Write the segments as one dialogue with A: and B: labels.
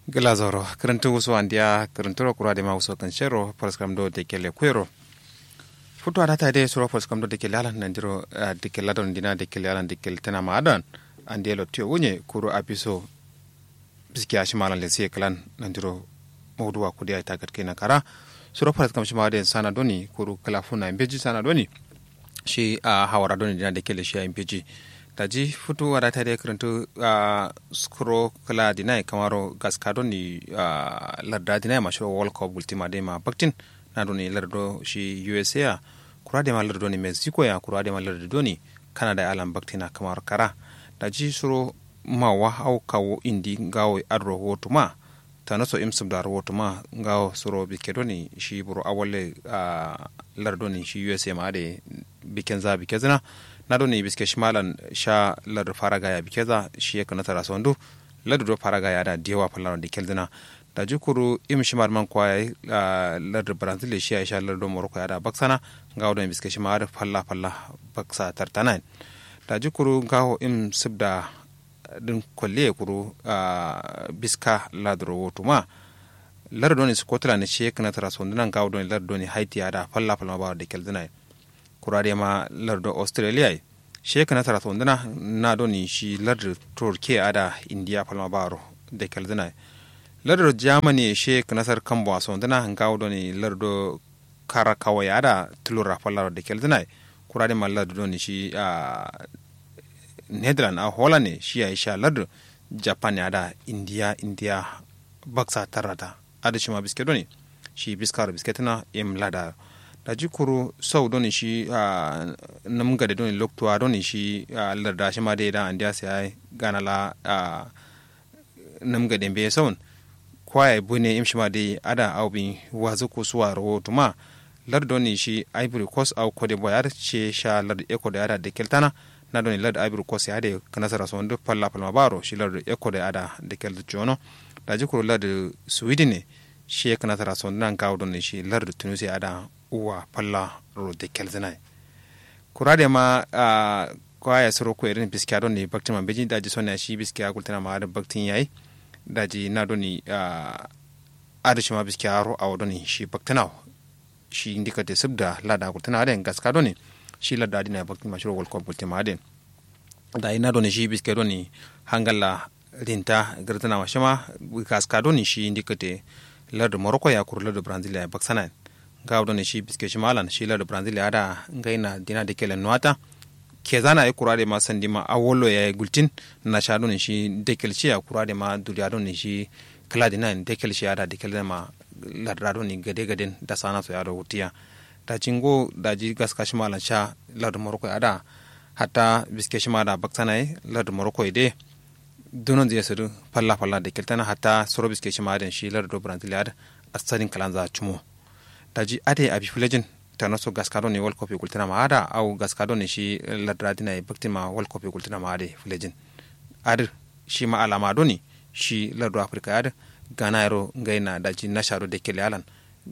A: glazoro kirintu wuso andia kirinturo kura de ma wuso kanshero paraskram do de kele kwero futu adata de suro paraskram do de kele alan nanjiro de kele adon dina de kele alan de kele tana ma adan andi lo tiyo wunye kuro apiso biski ashimalan le siye kalan nanjiro mawduwa kudi ay tagat kena kara suro paraskram shima de sana doni kuro kala funa imbeji sana doni shi a hawara doni dina de kele shi imbeji daji futu wada ta dai karantu a skuro kala dinai kamaro gaska ni a larda dinai ma shiro world cup ultima dai ma baktin na doni lardo shi usa ya kura da ma lardo ni mexico ya kura da ma lardo ni canada alan baktina kamar kara daji suro ma wa au kawo indi gawo adro wotu ma ta naso imsum da wotu ma gawo suro bike doni shi buru awale a lardo ni shi usa ma da biken za bike zina na doni biske shimalan sha lar faraga ya bikeza shi ya kana tara sondu lar do faraga ya da diwa falano de keldina da jukuru im shimar man kwa ya lar brazil shi ya sha lar do morocco ya da baksana ga don biske shimar falla falla baksa tartana da jukuru gaho im sibda din kwalle kuru biska ladro wotuma lar doni scotland shi ya kana tara sondu nan gawo don lar doni haiti ya da falla falla ba de keldina kurare ma lardo australia sheka na tara tondana na doni shi lardo turke ada india palma baro de kalzina lardo germany sheka nasar kambo sondana ngawo doni lardo kara kawai ada tulura palaro de kalzina kurare ma lardo doni shi a netherland a holland shi ya sha lardo japan ada india india baksa tarata ada shi ma biske doni shi biskar bisketna im ladar da jikuru sau doni shi a nam gade doni loktuwa doni shi a larda shi ma dai da an diya sai gana la a nam gade be saun kwaye bune im shi ma dai ada au bin wazu ko suwa ro tuma lar doni shi ivory coast au cote d'ivoire ce sha lar eko da ada de keltana na doni lar ivory coast ya de kana sara so ndo palla palma baro shi lar eko da ada de kel jono da jikuru lar sweden ne shi kana sara so nan kawo doni shi lar tunisia ada uwa palla ro de kelzenai kurade ma a kwaya soro ko irin biskiya don ni baktin man beji daji sonna shi biskiya kultana ma da baktin yayi daji na don ni a adashi ma biskiya ro a don ni shi baktana shi indika de subda lada kultana den gaska don ni shi lada dina baktin ma shiro wal ko kultana ma den da ina don ni shi biskiya don ni hangalla rinta gartana ma shama gaska don ni shi indika de lada morocco ya kur lada brazil ya baksana gawdo ne shi biske shi malan shi la brazil ya da ngaina dina de kelen nuata ke zana ya kurade ma sandi ma awolo ya gultin na sha ne shi dekel shi ya kurade ma duriya don ne shi kala dina dekel shi ya da dekel ma ladrado ni gade gaden da sana so ya da hutiya da cingo da ji gaska shi malan sha la da morocco ya da hatta biske shi ma da baksana la da morocco de dunon zai suru falla falla da keltana hatta soro biske shi ma da shi la da brazil ya da asalin kalanza chumo daji ade abi filajin tano so gaskado ne world cup e kultina ma ada au gaskado ne shi ladradina e baktima world cup e kultina ma ade filajin adir shi ma alama do ne shi lardo africa ada gana yaro ngaina daji nasharo de kele alan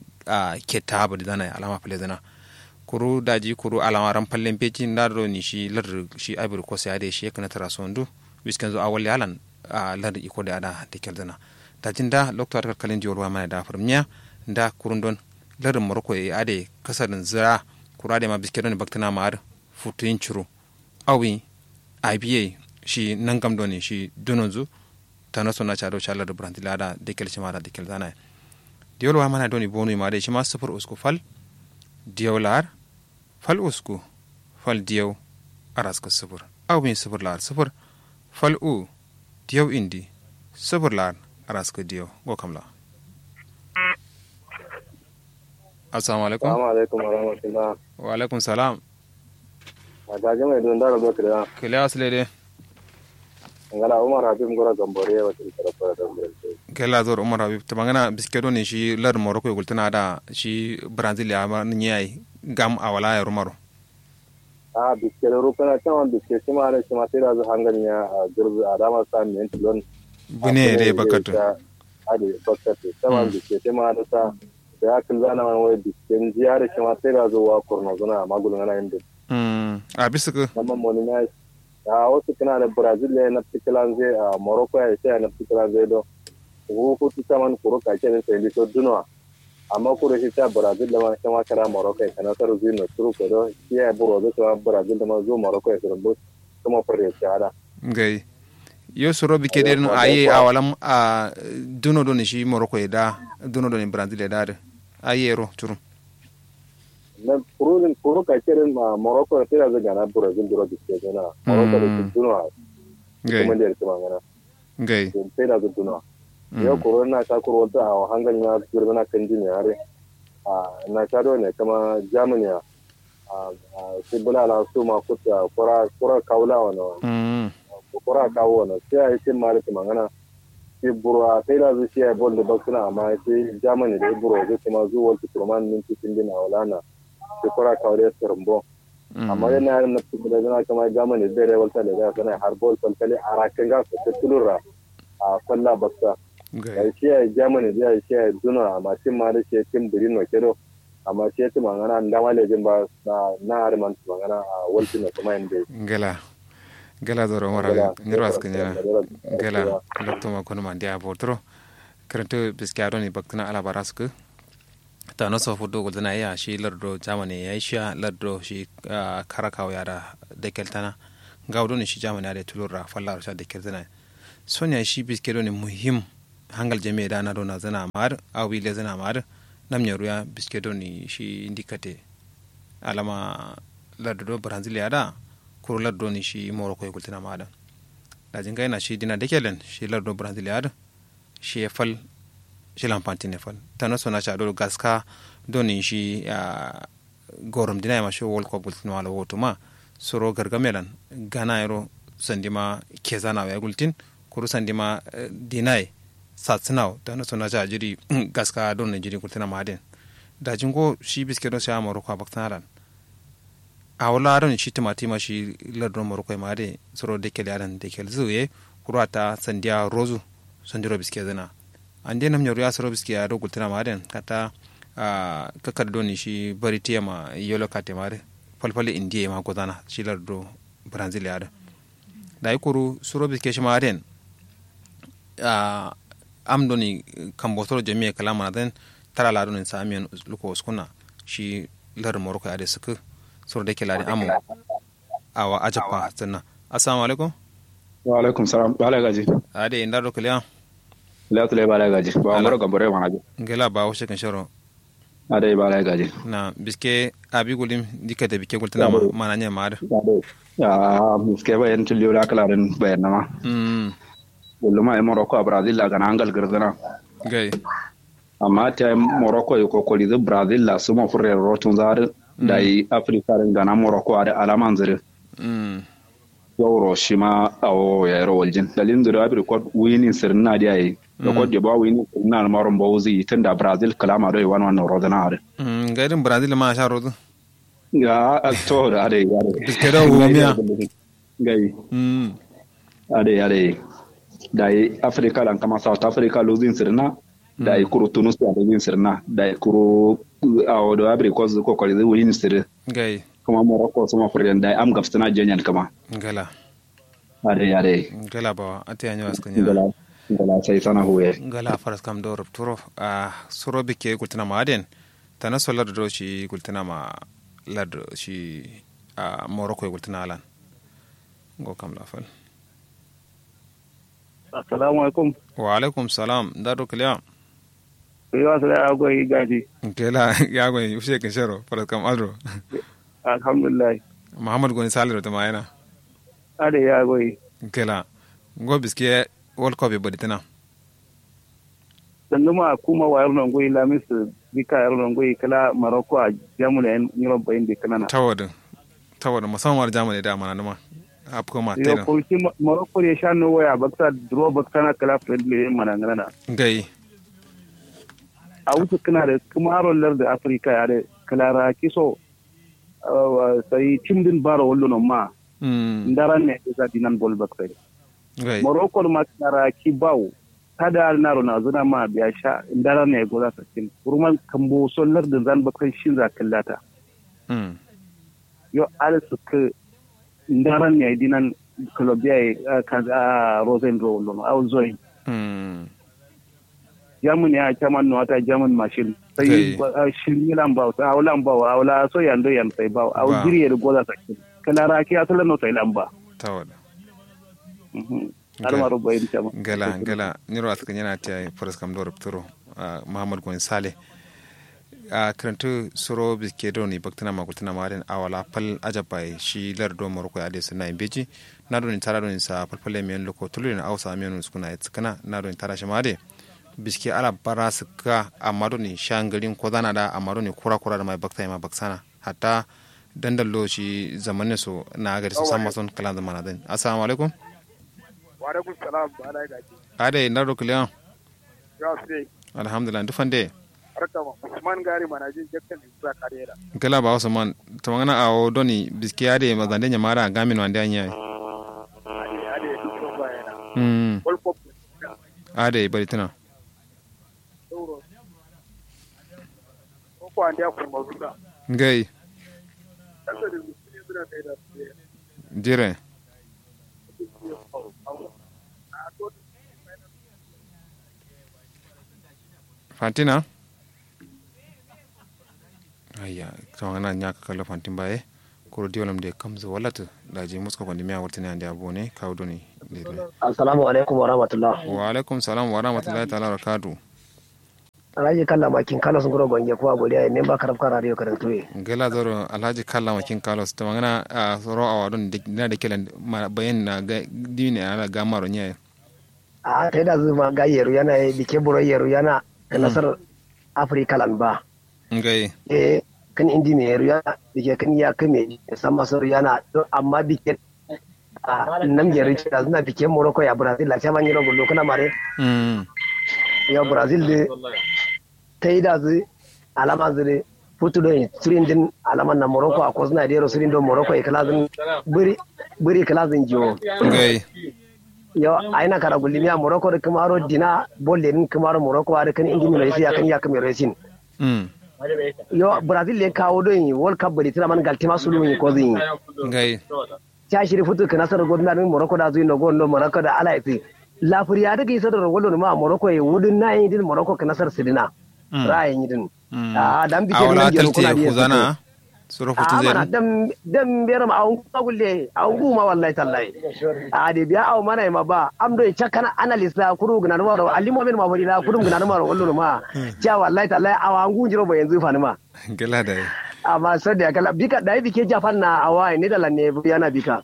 A: a ketta habu da dana alama filajina kuru daji kuru alama ran pallen peji ndado ni shi lardo shi ivory coast ade shi kana tara sondu wiskan zo awali alan a lardo iko da ada de keldana dajin da lokto kalin jiwar mana da farmiya da kurun don larin morocco ya ade kasarin zira kura da ma biskit ne baktina ma ar futuyin ciro awi iba shi nan gam ne shi dunonzu ta naso na chado chala da brand lada de kel chima da de kel dana diol wa mana doni bonu ma de shi ma sufur usku fal diolar fal usku fal diyo araska sufur awi sufur lar sufur fal u diyo indi sufur lar araska diyo go kamla assalamu alaikum
B: assalamu alaikum wa rahmatullah
A: wa alaikum salam
B: a gaji mai don dara zo kira
A: kile asle de
B: ngala umar habib ngora gambore wa til kara fara da ngere
A: kela zor umar habib to bangana biskedo ne shi lar morocco e gultana da shi brazil ya ma nyai gam awala ya rumaro
B: a biske da rukuna cewa biske shi ma da shi ma sai da zu hanganya a gurbi a dama sa min tilon
A: bune de bakatu
B: ade bakatu cewa biske shi ma da sa ya kan zana man wai bisken jiya da shi ma sai da zuwa kurna zuna magulun ana inda
A: a bisa ka
B: nama moni na a wasu kana da brazil ne na fitilan zai a morocco ya sai na fitilan zai do ko ko tu taman kuro ka ke sai li to dunwa amma kuro shi ta brazil da ma kama kara morocco kana tar zino turu ko do shi ya buro da to brazil da ma zo morocco ya turu kuma fare ta ada
A: ngai yo soro bi kede no aye awalam a duno do ni shi morocco e da duno do ni brazil e da de aye ro turu
B: na kurun kuru ka kirin ma morocco ta da ga na brazil duro di ke na morocco da duno
A: ngai
B: kuma da ta mangana
A: ngai
B: sai da duno yo kuru na ta kuru ta a hangal na girma na kan jini yare a na ta do ne kama germany a sai bula la su ma kuta kura kura kaula wana
A: mm
B: kura kawo wana sai ai sai mari ta mangana sai burwa sai da zu sai bol da baksuna amma sai germany da burwa zai kuma zuwa wal turman min cikin dina walana sai kura kawo da sarbo amma yana yaran na cikin da zana kama germany da da walta da zai sana har bol falkali a rakin ga su tulura a kwalla baksa
A: ngai
B: ya shi ya germany da ya shi ya duna amma tin ma da shi ya tin birin no kedo amma shi ya tin mangana da wale jin ba na na harman mangana a walti na kuma inda
A: ngela ngela doro mara nyiro askanya ngela lokto ma kono ma dia botro krento biskaro ni bakna ala barasku ta no so fudo goldana ya shi lardo jamani ya sha lardo shi karakaw ya da dekeltana gawdo ni shi jamani ya da tulura fallar sha dekeltana sonya shi biskero ni muhim hangal jami'a da na dona zana mar awi le zana mar nam nyaru ya biskedo ni shi indikate alama lardo do brazil ya da kuro lardo ni shi morocco ya kultina ma da dajin ga yana shi dina dekelen shi lardo brazil ya da shi ya fal shi lampanti ne fal tano sona cha do gaska do ni shi ya gorom dina ya ma shi world cup kultina wala woto ma soro gargamelan gana yaro sandima kezana ya gultin kuru sandima dinai satsinaw tano sona cha jiri gaska don ne jiri kultina ma den dajin go shi biskedo sha morocco baktaran a wala aron shi timati ma shi lardon morocco ma de soro de kele aran de kele zuye kuro ta sandiya rozu sandiro biske zana an de nam nyoru ya soro biske ya rogul tana ma den kata a kakar doni shi bari tiya ma yolo kate ma de falfali indiya ma godana shi lardo brazil ya da da yi kuru soro biske shi ma den a am doni kambotoro jami'a kalama na den tara ladon in samiyan luko uskuna shi lar morocco ya de suka soro de kelari amu awa ajapa sanna assalamu alaikum
C: wa alaikum salam bala gaji
A: ade inda do kaliya
C: la tule bala gaji ba maro gambore wana ji
A: ngela ba wo shekan shoro
C: ade bala gaji
A: na biske abi gulim dikate bike gultana ma mana nya ma da
C: ya biske ba yan tulio la kala den bayan nama
A: mm
C: ma e morocco a brazil la gana angal girdana
A: gai
C: amma ta morocco e kokoli da brazil la suma furre rotun zar da yi afrika ren gana morocco ada alaman zire
A: mm
C: yawro shi ma awo ya yaro waljin dalilin da abir ko wini sirna da yayi da ko da ba wini sirna maron bawzi tunda brazil kalama da wan wannan rodana are
A: mm gairin brazil ma sha rozu
C: ga to da ade yare
A: biske da womiya
C: gai
A: mm
C: ade ade da yi africa lan kama south africa losing sirna da yi kuro tunisia losing sirna da yi kuro awo da abir ko ko ko da wini sir
A: gai
C: kuma morocco suma furden da yi am gafsana jenyan kama
A: ngela
C: ade ade
A: ngela ba ate anyo askanya
C: ngala ngala sai sana huwe
A: ngala faras kam do rupturo a soro bike gultana ma aden tana so lardo do shi gultana ma lardo shi a morocco gultana alan go kam la fal
D: assalamu alaikum
A: wa alaikum salam da do kaliya
D: yo asala agoy gaji
A: kela ya go ushe kin sharo faras kam adro
D: alhamdulillah
A: muhammad goni saliro tama yana
D: ade ya goy
A: kela go biske world cup bodi tana
D: sanduma kuma wa yarnon goy lamis bika yarnon goy kala maroko a jamuna en nyiro bayin de kanana
A: tawadin tawadin musamman jamani da mana numa apko ma
D: yo
A: tena
D: ko shi maroko ya sha no waya bakta draw bakta na kala friendly mana ngana
A: gai
D: a wuce kana da kuma aron lar da afrika ya da kala ra kiso sai timdin baro wallo no ma
A: mm
D: ndaran ne ga dinan bol bakta
A: gai
D: morocco ma kara ki bawo kada na rona zuna ma biya sha ndara ne go za ta kin kurman kambo sollar da zan bakan shin za kallata
A: mm
D: yo al su ka ndara ne dinan colombia ka a rosen ro no au zoin
A: mm
D: jamun ya chaman no ata jamun machine
A: Okay.
D: sai shirin lan ba sa awlan ba awla so yando yan sai ba aw
A: Ba.
D: jiri da goza ta kala ra ki atala no sai lan ba
A: tawada
D: har ma rubai da chama
A: gala gala niro atkan yana ta faras kam do rupturo muhammad gon sale a karantu soro biske do ni baktana ma kultana ma den awala pal ajabai shi lar do moroko ya de sunna imbeji na do ni tara do ni sa palpale men loko tulu ni awsa men skuna itskana na do ni tara shi ma de biske ala bara suka amma do ni shangarin ko zana da amma do ni kura kura da mai bakta ma baksana hatta dandallo shi zamanin su na gari su san mason kalan zamana den assalamu alaikum
E: wa alaikum salam ba ala gaji
A: ade na do kliyan
E: ya sai
A: alhamdulillah dufande
E: arkama usman gari mana jin jakkan isa karera
A: gala ba wasu man tamangana a o doni biski ade mazande nyamara gamin wande anya
E: ade ade duk bayana
A: mm
E: wal kop
A: ade bari tana
E: euro ko ko ande ko mawduda
A: ngai
E: kasa da musulmi suna kai da su
A: dire fantina ayya tamangana nya ka kala fantin baye ko diolam de kamza walata da je musko ko ndimiya wartini ande abone kaw doni
F: Assalamu alaikum wa rahmatullah.
A: wa alaikum salam wa rahmatullahi ta'ala wa barakatuh
F: Alhaji kalla makin kala sun gura gwange kuwa godiya ne ba karafka radio karantuwe.
A: gala zoro alhaji kalla makin kalos to mangana a soro a wadon na da kelan ma bayan na ga dini ala ga maro nya
F: A ta yi da zuma ga yeru yana yi bike buro yeru yana da nasar Afirka lan ba.
A: ngai
F: Eh kan indi me yeru yana bike kan ya kame san masar yana don amma bike a nan yeru da zuna bike Morocco ya Brazil la chama nyiro gullo kana mare
A: mm
F: ya Brazil de ta yi da zu alama zure futu don sirin din alaman na Morocco a kozna da yero sirin don Morocco ya kalazin buri buri kalazin jiwo.
A: ngai
F: yo aina kara gulimiya morocco da kamaro dina bolle nin kamaro morocco da kan indi mai ya kan ya kan resin
A: mm
F: yo brazil le kawo don yi world cup bari tira man galtima sulu yi ko zin
A: ngai
F: ta shiri futu kana sar godna nin morocco da zuin no gondo morocco da ala iti la furiya da kai sadar gollo ma morocco yi wudun na yi din morocco kana sar sidina
A: Mm.
F: ra'ayin yi din
A: Mm.
F: a dan bike
A: awala
F: nan jero
A: talte
F: kuna
A: ku zana soro futu
F: a mana
A: zai
F: dan dan bera ma an gulle an guma wallahi tallahi a de biya aw mana ma ba am do chakana analyst la kuru gna ma ro alimo men ma bari la kuru gna ma ro wallo ma cha wallahi tallahi awa an gunjiro ba yanzu fa ni ma
A: gala da
F: amma sai da kala bika da bike japan na awa ne da lanne yana bika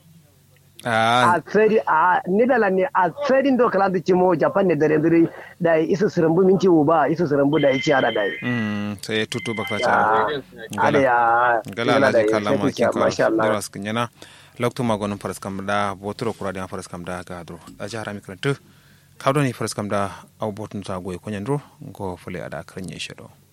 A: a
F: a tsari a ne da lanne a tsarin do kala da cimo japan ne da rendiri da isa sirambu minci uba isa sirambu da ici ada dai
A: mm sai tutu bakta
F: a
A: cha
F: ada ya
A: gala la ji kala ma kin ko
F: masha Allah
A: doras kinyana lokto magon faras kam da botoro kura da faras kam da ga dro a jara mi krantu kawdo ni faras kam da aw botun ta goy ko nyandro go fule ada kranye shedo